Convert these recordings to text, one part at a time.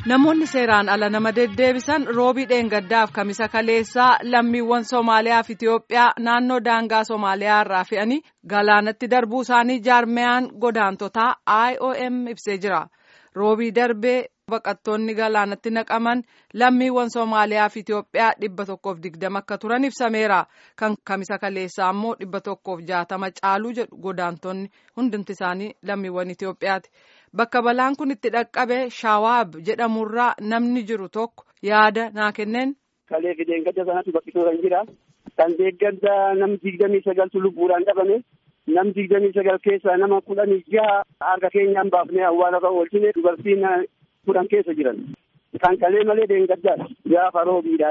Namoonni seeraan ala nama deddeebisan roobii dheengaddaaf kamisa kaleessaa lammiiwwan Somaaliyaa fi Itiyoophiyaa naannoo daangaa Somaaliyaa irraa fe'anii galaanatti darbuu isaanii jaarmiyaan godaantotaa IOM ibsee jira. Roobii darbee baqattoonni galaanatti naqaman lammiiwwan Somaaliyaa fi Itiyoophiyaa dhibba tokkoof digdama akka turan ibsameera. Kan kamisa kaleessaa immoo dhibba tokkoof jaatama caaluu jedhu godaantonni hundumti isaanii lammiiwwan Itiyoophiyaati. Bakka balaan kun itti dhaqqabe Shawaab jedhamurraa namni jiru tokko yaada naa kenneen. Kalee fi deeggarsa sanatti baqqisootan jira. Kan deeggarsa nam digdamii sagaltu lubbuudhaan dhabame. Nam digdamii sagal keessaa nama kudhanii jaha harka keenyaan baafnee awwaala irra oolchine dubartiin kudhan keessa jiran. Kan kalee malee deeggarsaadha. Gaafa roobiidha.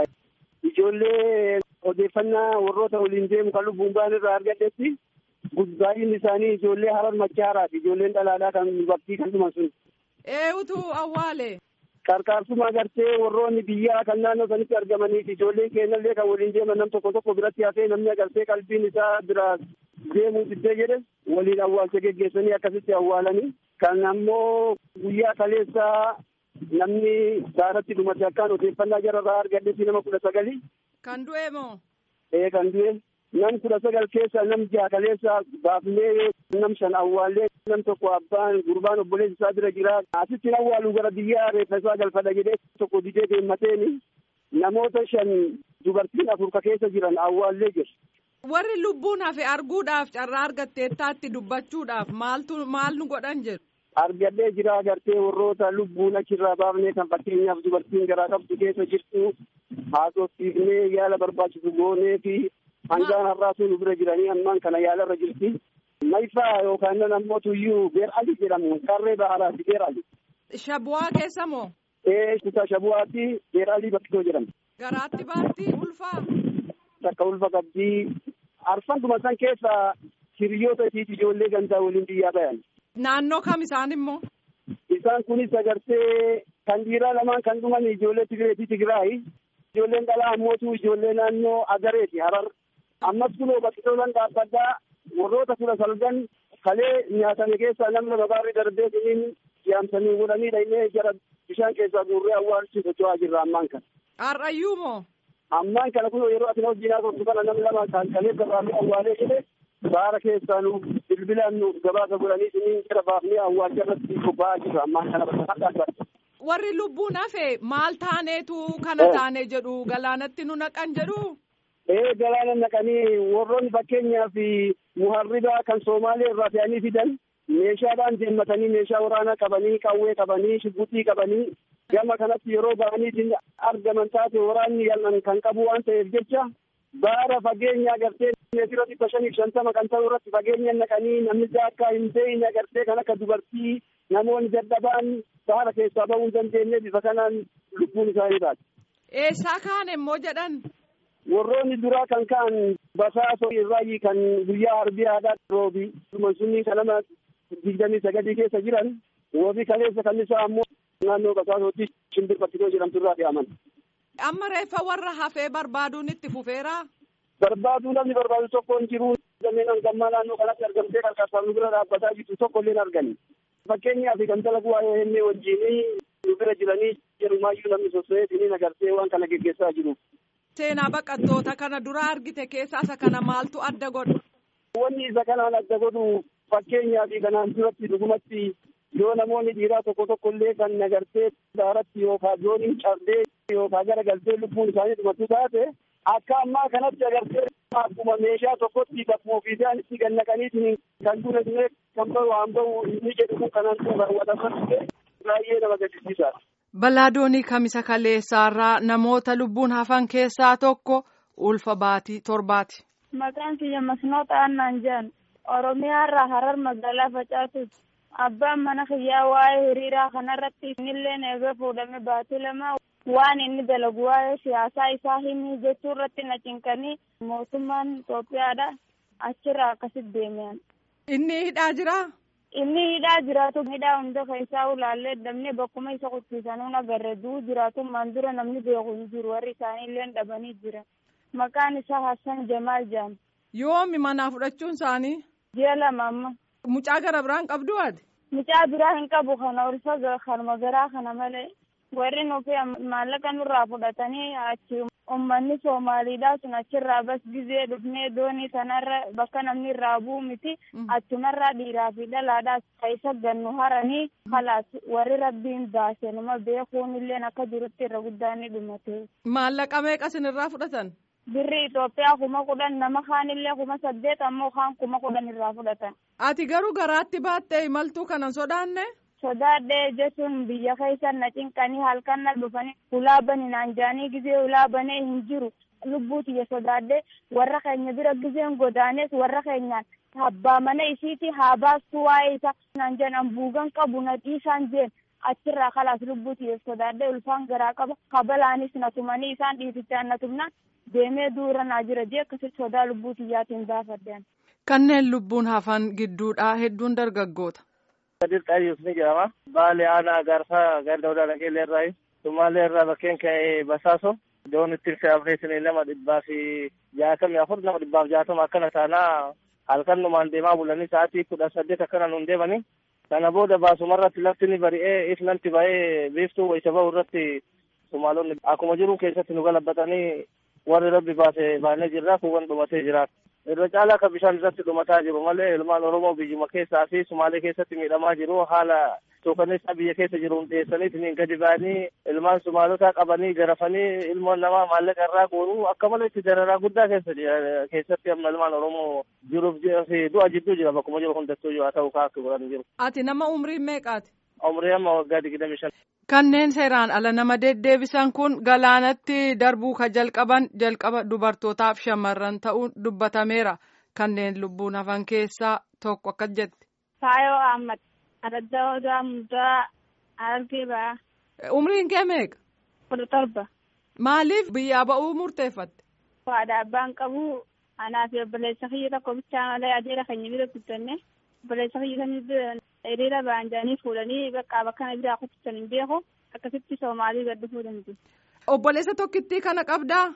Ijoollee odeeffannaa warroota waliin deemu kan lubbuun ba'an irraa argadhetti baay'inni isaanii ijoollee harar machaaraati. Ijoolleen dhalaalaa kan baktii kan dhuman sun. Eewutu awwaale. Qarqaarsuma agartee warroonni biyyaa kan naannoo sanitti argamaniif ijoolleen keenyallee kan waliin deeman nam tokko tokko biratti hafee namni agartee qalbiin isaa bira deemuu diddee jedhe waliin awwaalcha geggeessanii akkasitti awwaalanii kan ammoo guyyaa kaleessaa namni saaratti dhumate akkaan odeeffannaa jararraa argadhetti nama kudha sagali. Kan du'e moo? Ee kan du'e. nam kudha sagal keessa nam jaha kaleessa baafnee nam shan awwaallee nam tokko abbaan gurbaan obboleessi isaa bira jira asitti awwaaluu gara biyyaa reeffa isaa galfadha jedhee tokko didee deemmateeni namoota shan dubartiin afur ka keessa jiran awwaallee jiru. Warri lubbuun hafe arguudhaaf carraa argatteettaatti dubbachuudhaaf maaltu maal nu godhan jedhu. Argadhee jira agartee warroota lubbuun achirraa baafnee kan fakkeenyaaf dubartiin garaa qabdu keessa jirtu haasofsiifnee yaala barbaachisu goonee fi hangaan har'aatu nu bira jiranii ammaan kana yaalarra jirti. Maifaa yookaan nan ammoo tuyyuu beer ali jedhamu qarree baharaati beer ali. Shabu'aa keessa moo? Ee kutaa shabu'aatti beer ali bakkitoo jedhama. Garaatti baatti ulfaa? Takka ulfa qabdii. Arfanduma san keessa hiriyoota isiiti ijoollee gandaa waliin biyyaa bayan. Naannoo kam isaan immoo? Isaan kunis agartee kan dhiiraa lamaan kan dhuman ijoollee Tigiree fi Tigiraayi. Ijoolleen dhalaa ammootu ijoollee naannoo Agareeti Harar. ammas kunoo baqqitoolan dhaabbaddaa warroota kudha salgan kalee nyaatame keessaa namni babaarri darbee siniin yaamsanii godhanii dhaynee jara bishaan keessaa guurree awwaalchi socho'aa jirra ammaan kana. Har'ayyuu moo? Ammaan kana kunoo yeroo ati hojii naasoftu kana nam lama kan kalee gabaafnee awwaalee jedhe baara keessaa nu bilbilaan nu gabaasa godhanii siniin jara baafnee awwaalcha irratti bobba'aa jirra ammaan kana bakka Warri lubbuun hafe maal taaneetu kana taane jedhu galaanatti nu naqan jedhu. ee galaana naqanii warroonni fakkeenyaaf muharribaa kan Soomaalee irraa fe'anii fidan meeshaadhaan deemmatanii meeshaa waraanaa qabanii qawwee qabanii shibbuxii qabanii gama kanatti yeroo ba'anii argaman taate waraanni yal'an kan qabu waan ta'eef jecha baara fageenya agartee meetira dhibba shaniif shantama kan ta'u irratti fageenya naqanii namni akka hin beeyne agartee kan akka dubartii namoonni dadhabaan baara keessaa ba'uu hin dandeenye bifa kanaan lubbuun isaanii baate. Eessaa kaan immoo jedhan. warroonni duraa kan ka'an basaasoo irraayi kan guyyaa arbii aadaa roobi sunii kanama digdamii sagadii keessa jiran roobi kaleessa kan isaa ammoo naannoo basaasootti shimbir bakkitoo jedhamtu irraa fe'aman. Amma reeffa warra hafee barbaaduun itti fufeera. Barbaaduu namni barbaadu tokko hin jiru. Dameen hangammaa naannoo kanatti argamtee qarqarsaaf nu bira dhaabbataa jirtu tokko illee argani. Fakkeenyaaf kan dalagu waa'ee hennee wajjinii nu bira jiranii jedhumaayyuu namni sosso'ee siniin agartee waan kana geggeessaa jiru. Seenaa baqattoota kana dura argite keessaa isa kana maaltu adda godha? Wanni isa kanaan adda godhu fakkeenyaa fi kanaan duratti dhugumatti yoo namoonni dhiiraa tokko tokko illee kan nagartee daaratti yookaan dooniin cabdee yookaan gara galtee lubbuun isaanii dhumatu taate akka ammaa kanatti agartee akkuma meeshaa tokkotti bakkuma ofii isaanitti gannaqaniitiin kan dura illee kan bahu waan bahu inni jedhu kanaan raawwataman baay'ee nama gaddisiisaadha. Balaa doonii kamisa kaleessaarraa namoota lubbuun hafan keessaa tokko ulfa baatii torbaati. Maqaan kiyya masnoota annaan jedhan Oromiyaarraa Harar magaalaa Facaatuuti. Abbaan mana kiyyaa waa'ee hiriiraa kanarratti innillee eegee fuudhame baatii lama waan inni dalagu waa'ee siyaasaa isaa himi jechuu irratti na cinqanii mootummaan Itoophiyaadha achirraa akkasitti deemean. Inni hidhaa jiraa? inni hidhaa jiraatu hidhaa hunda keessaa ulaallee dabnee bakkuma isa qophiisanuu agarre duu jiraatummaan dura namni beeku hin jiru warri isaanii illee dhabanii jira maqaan isaa Hassan Jamaal jedhama. Yoomi manaa fudhachuun isaanii? Ji'a lama amma. Mucaa gara biraan qabdu ati? Mucaa biraa hin qabu kana ulfa kanuma garaa kana malee warri nufi maallaqa nurraa fudhatanii achi ummanni Soomaaliidhaa sun achirraa bas gizee dhufnee doonii sanarra bakka namni irraa bu'u miti achumarraa dhiiraa fi dhalaadhaas keessa gannu haranii halaas warri rabbiin baase numa beekuun illeen akka jirutti irra guddaan ni dhumate. Maallaqa meeqa isinirraa fudhatan? Birri Itoophiyaa kuma kudhan nama kaanillee kuma saddeet ammoo kaan kuma kudhan irraa fudhatan. Ati garuu garaatti baattee imaltuu kanan sodaanne? sodaadhee jechuun biyya keessa na cinqanii halkan na dhufanii ulaa bani naan jaanii gizee ulaa banee hin jiru lubbuu tiyya sodaadhee warra keenya bira gizeen godaanes warra keenyaan abbaa mana isiiti haa baastu waa'ee isa naan jeen ambuugan qabu na dhiisaan jeen achirraa kalaas lubbuu tiyya sodaadhee ulfaan garaa qaba kabalaanis na tumanii isaan dhiitichaan na tumnaan deemee duura naa jira jee akkasitti sodaa lubbuu tiyyaatiin baafaddean. Kanneen lubbuun hafan gidduudhaa hedduun dargaggoota. Kadir Qayyus ni jedhama. Baali aanaa gaarsaa ganda odaa dhaqeellee irraa Sumaalee irraa bakkeen ka'ee Basaaso. Doon ittiin fe'amneetiin nama dhibbaa fi jaatamii afur nama dhibbaaf jaatama akkana taanaa halkan numaan deemaa bulanii sa'aatii kudha saddeet akkana nuun deemanii. Kana booda baasumarratti lafti ni bari'ee ifnanti ba'ee biiftuu wayisa ba'u irratti Sumaalonni akkuma jiru keessatti nu galabbatanii warri rabbi baase baanee jirra kuuwwan dhumatee jira. irra caalaa akka bishaan irratti dhumataa jiru malee ilmaan oromoo biyyuma keessaa fi sumaalee keessatti miidhamaa jiru haala suukaneessaa biyya keessa jiru hundeessaniitiin gadi ba'anii ilmaan sumaalotaa qabanii garafanii ilmoon namaa maallaqa irraa guuruu akka malee itti dararaa guddaa keessa keessatti amma ilmaan oromoo jiruuf fi du'a jidduu jira bakkuma jiru hundattuu haa ta'u kaakki godhan jiru. Ati nama umriin meeqaati? Umrii amma waggaa digdami shan. Kanneen seeraan ala nama deddeebisan kun galaanatti darbuu ka jalqaban jalqaba dubartootaaf shamarran ta'uun dubbatameera. Kanneen lubbuun hafan keessaa tokko akkas jetti. Faayoo Ahmad, Araddaa Odaa Muddaa, Argee Ba'aa. Umriin kee meeqa? Kudha torba. Maaliif biyyaa ba'uu murteeffatte? Faadha abbaan qabu anaa fi obboleessa kiyya tokko bichaa malee adeera keenya bira guddanne obboleessa kiyya sanii hiriira ba'an jedhanii fuudhanii bakka bakka kana biraa kuttisan hin beeku akkasitti soomaalii gad dhufuu danda'u. Obboleessa tokkittii kana qabdaa?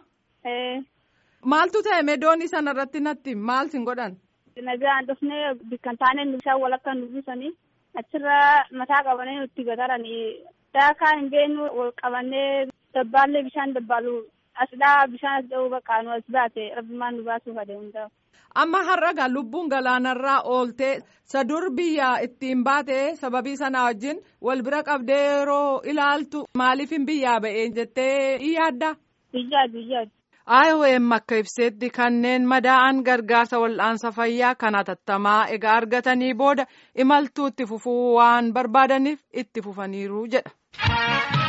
Maaltu ta'e meedoonii sana irratti natti maal sin godhan? Nagaan dhufnee bikkan taanee bishaan walakka nu buusanii achirra mataa qabanii nutti gataranii daakaa hin beeknu wal qabannee dabbaallee bishaan dabbaalu asdhaa bishaan as dha'uu bakka nu as baate rabbimaan nu baasuuf adeemu ta'u. Amma har'a lubbuun galaanarraa ooltee sadur biyya ittiin baate sababii sana wajjin wal bira qabdee yeroo ilaaltu maaliif hin biyyaa ba'ee jettee yaadda? Biyyaa biyyaa. IOM akka ibseetti kanneen madaa'an gargaarsa wal'aansa fayyaa kan hatattamaa egaa argatanii booda imaltuu itti fufuu waan barbaadaniif itti fufaniiru jedha.